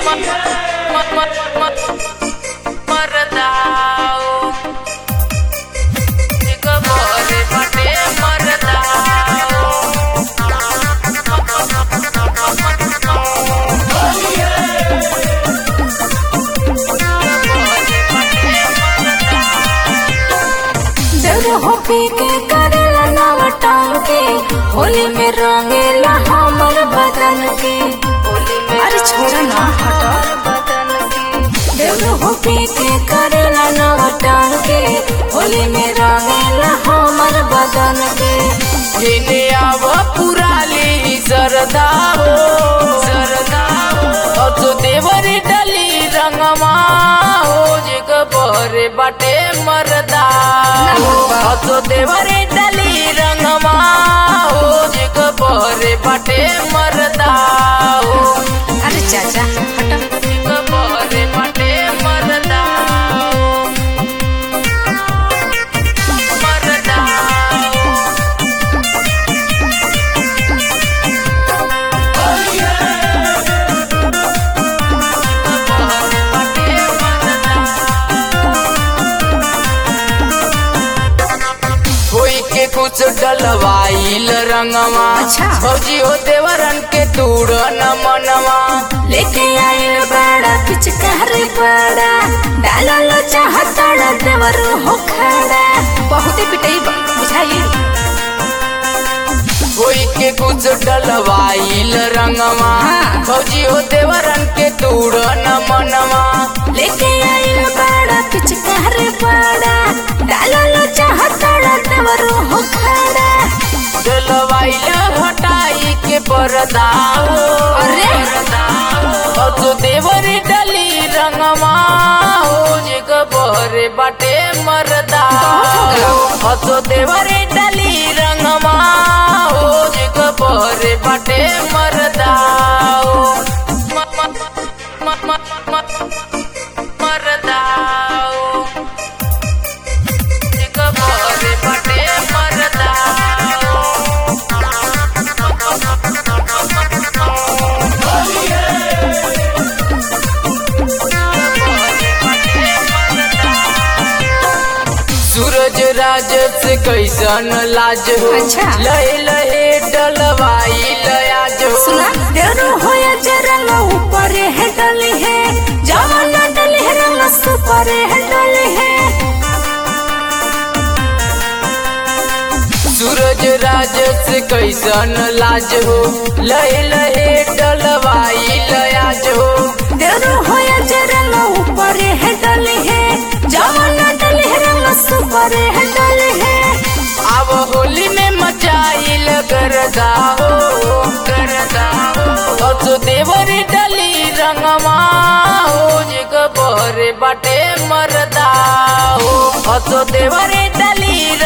मरदाओ एक भोरे बटे मरदाओ देव हो पी के करेला नाव टांग के होली में रंगेला हमर बदन के अरे छोड़ ना हटा देव हो पी के करेला नाव टांग के होली में रंगेला हमर बदन के हेने आव पुराली सरदाओ सरदाओ अतो देवरी डली रंगमा हो जग बहरे बाटे मरदाओ अतो देवरी डली रंगमा हो जग बहरे बाटे मरदाओ अरे चाचा हटा जग बहरे बाटे मरदाओ मरदाओ होई के कुछ डलवाइल रंगवा अच्छा। फौजी हो देवरन के तूड़ न मनवा लेके आइल बड़ा पिचकार बड़ा डालल चाहता देवर हो खड़ा बहुते पिटई बुझाई होई के कुछ डलवाइल रंगवा हाँ। फौजी हो देवरन के तूड़ न मनवा लेके आइल बड़ा पिचकार बड़ा डालल चाहता देवर हो खड़ा डलवाइल हटाई के परदाओ अरे। और तो देवरी डली रंगवा हो जग बहरे बाटे मरदाओ और तो देवरी डली रंगवा हो जग बहरे बाटे मरदाओ म- म- म- म- म- मरदाओ जग बहरे बाटे मरदाओ सूरज राज से कैसन लाज हो अच्छा। लहे लहे डलवाई लयाज हो सुना देर होया जे रंग ऊपर है डले है जवान डले है रंग सुपर है डले है सूरज राज से कैसन लाज हो लहे लहे डलवाई लयाज हो देर होया जे रंग ऊपर है डले है जवान डले है रंग सुपर है डले है अब होली में मचाइल गरदा हो गरदा हो तो देवरी डली रंगमा हो जग बहरे बाटे मरदा हो तो देवरी डली